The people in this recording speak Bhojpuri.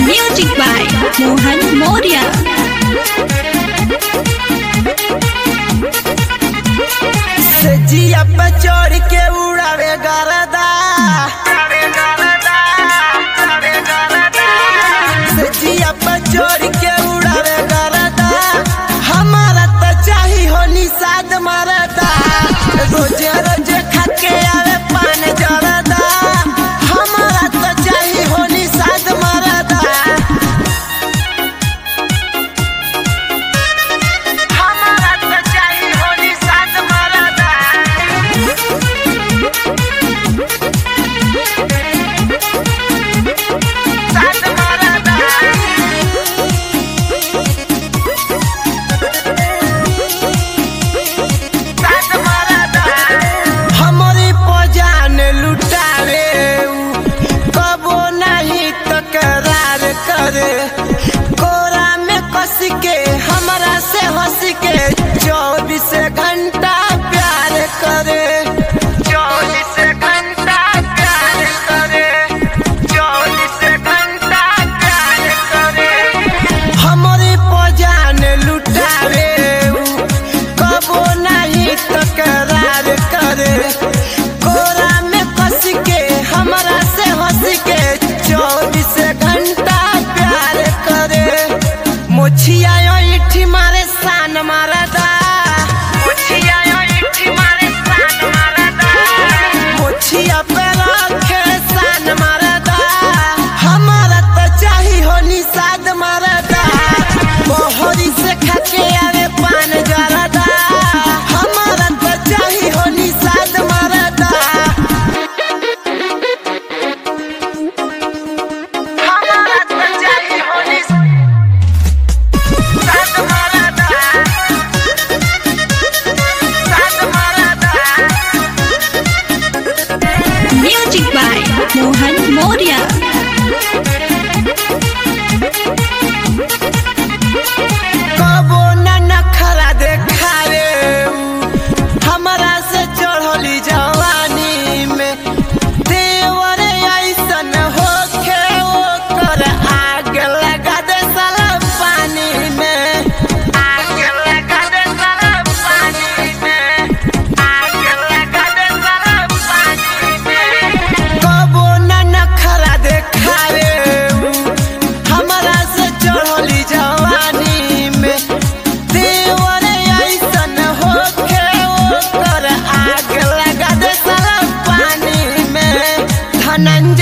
Music by Mohan Moria. सजिया पे चढ़ के उड़ावे गरदा सजिया पे चढ़ के उड़ावे गरदा हमारा तो चाही हो निषाद मरदा रोजे रोजे खा के आवे पान जरदा हमारा तो चाही हो निषाद मरदा हमारा तो चाही हो निषाद मरदा साथ मरदा साथ मरदा हमरी पजान लुटावे उ, कबो नहीं तकरार करे कोरा में कस के हमरा से हंस के चौबीस घंटा प्यार करे चौबीस घंटा प्यार करे चौबीस घंटा प्यार करे हमरे पजान लुटावे उ, कबो नहीं तकरार करे कोरा में कस के हमरा से हंस के चौबीस घंटा प्यार करे मोछिया इठी मारे सान मारदा मोछिया इठी मारे सान मारदा मोछिया पे रखे सान मारदा हमारा तो चाही हो निषाद मारदा मोहरी से खाके आवे पान जरदा हमारा तो चाही हो निषाद मारदा हमारा तो चाही हो निषाद मारदा साथ मारदा Music by Mohan Moria. कबो न नखरा देखावे उ, हमरा से चढ़ली जवानी में देवर ऐसन होखे ओकर आग लगा दे साला पानी में आग लगा दे साला पानी में आग लगा दे साला पानी में कबो न नखरा देखावे उ, हमरा से चढ़ली जवानी में देवर ऐसन होखे ओकर आग लगा दे साला पानी में धनंजय